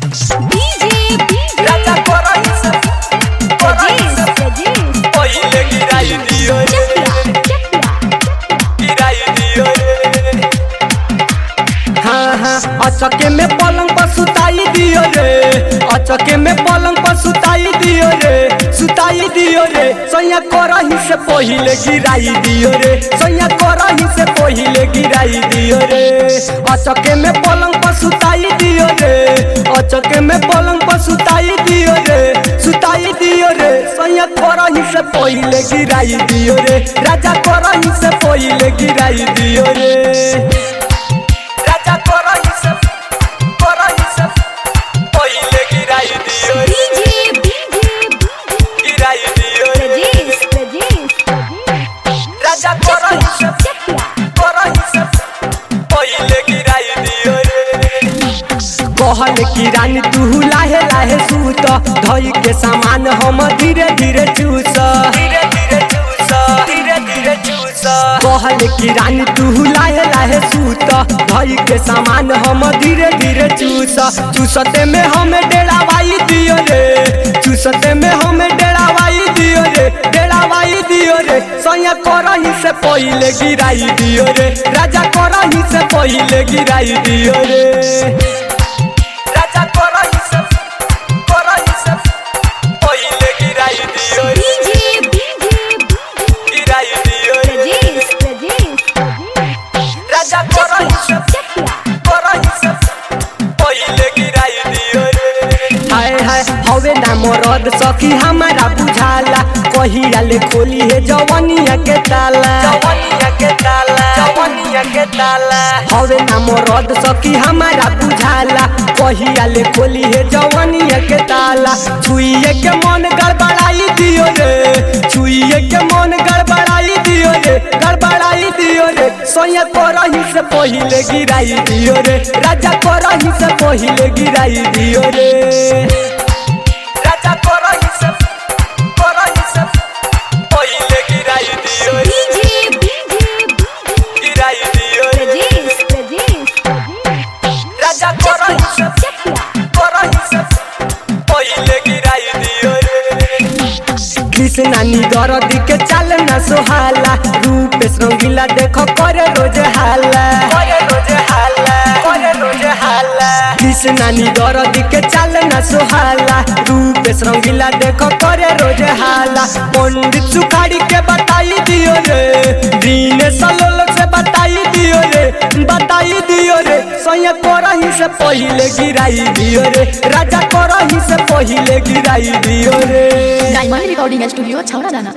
राजा करही से करही से पहिले गिराई दियो रे गिराई दियो रे हाँ हाँ अचके में पलंग पर सुताई दियो रे अचके में पलंग पर सुताई दियो रे सुताई दियो रे सैया करही से पहिले गिराई दियो रे सैया करही से पहिले गिराई दियो रे अचके में पलंग पर सुताई दियो रे अचके में पलंग पर सुताई दियो रे सुताई दियो रे सैया करही से पहिले गिराई दियो रे राजा करही से पहिले गिराई दियो रे राजा करही से करही से पहिले गिराई दियो रे गिराई दियो रे राजा करही से करही से पहिले गिराई दियो रे कहल की रानी तू लाहे लाहे सूत धई के सामान हम धीरे धीरे चूस धीरे धीरे चूस धीरे धीरे चूस कहल की रानी तू लाहे लाहे सूत धई के सामान हम धीरे धीरे चूस चूसते में हमें डेरावाई दियो रे चूसते में हमें डेरावाई दियो रे डेरावाई दियो रे सैया करही से पहिले गिराई दियो रे राजा करही से पहिले गिराई दियो रे राजा करही से करही से पहिले गिराई दियो रे गिराई दियो रे राजा करही से करही से पहिले गिराई दियो रे हाय हाय हवे ना मरद सखी हमारा बुझाला कहिया ले खोली है जवनिया के ताला जवनिया के ताला जवनिया के ताला हवे ना मरद सखी हमारा बुझाला कहिया ले खोली है जवनिया के ताला छुइए के मन गड़बड़ाई दियो रे छुइए के मन गड़बड़ाई दियो रे गड़बड़ाई दियो रे सोया करही से पहिले गिराई दियो रे राजा करही से पहिले गिराई दियो रे राजा करही से करही से पहिले गिराई दियो रे गिराई दियो रे राजा करही से करही से पहिले गिराई दियो रे कृष्णा निदरद के चाल न सोहाला रूप रंगीला देखो करे रोज हाला करे रोज हाला करे रोज हाला कृष्णा निदरद के चाल न सोहाला रूप रंगीला देखो करे रोज हाला पंडित सुखाड़ी के बताई दियो रे दीन सलोल से बताई दियो रे बताई दियो रे सैया करही से पहिले गिराई दियो रे राजा करही से पहिले गिराई दियो रे डायमंड रिकॉर्डिंग स्टूडियो छौड़ा दाना